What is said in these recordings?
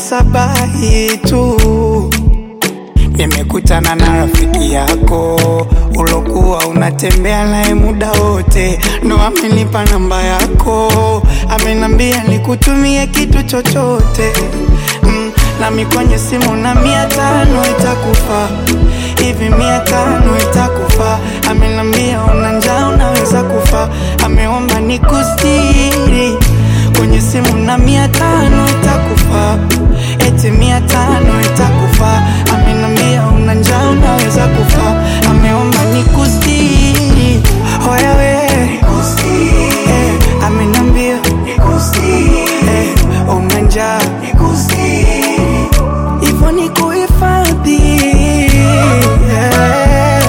sabahi tu nimekutana na rafiki yako ulokuwa unatembea naye muda wote, ndo amenipa namba yako, amenambia nikutumie kitu chochote mm, nami kwenye simu na mia tano itakufa hivi, mia tano itakufa. Amenambia una njaa unaweza kufa, ameomba nikustiri kwenye simu na mia tano itakufa, eti mia tano itakufa. Amenambia una njaa unaweza kufa, ameomba nikustiri. Hoya we eh, amenambia eh, una njaa hivyo ni kuhifadhi yeah.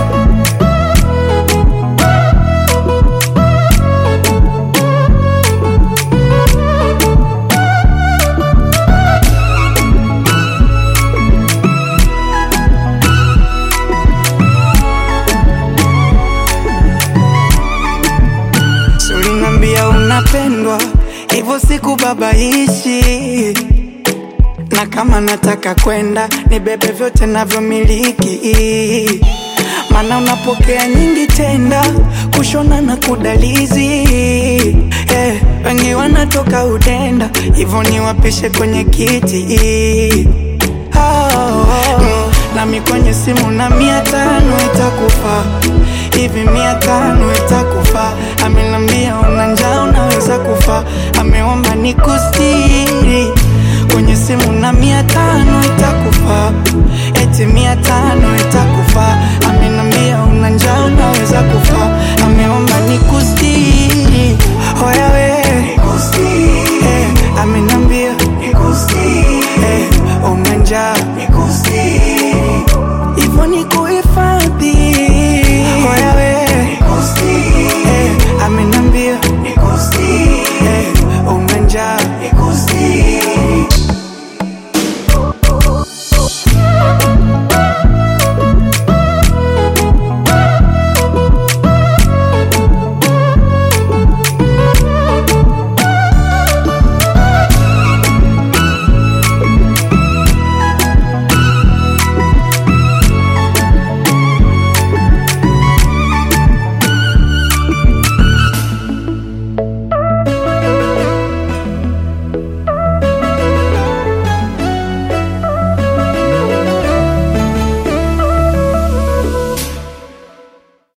Ulinambia unapendwa hivyo sikubabaishi, na kama nataka kwenda nibebe vyote navyomiliki, maana unapokea nyingi tenda kushona na kudalizi eh, wengi wanatoka udenda hivyo niwapishe kwenye kiti oh, mm, nami kwenye simu na mia tano itakufa hivi mia tano itakufa. Amenambia una njaa unaweza kufa, ameomba nikustiri kwenye simu na mia tano itakufa, eti mia tano itakufa. Amenambia una njaa unaweza kufa, ameomba nikustiri. Hoya we eh, amenambia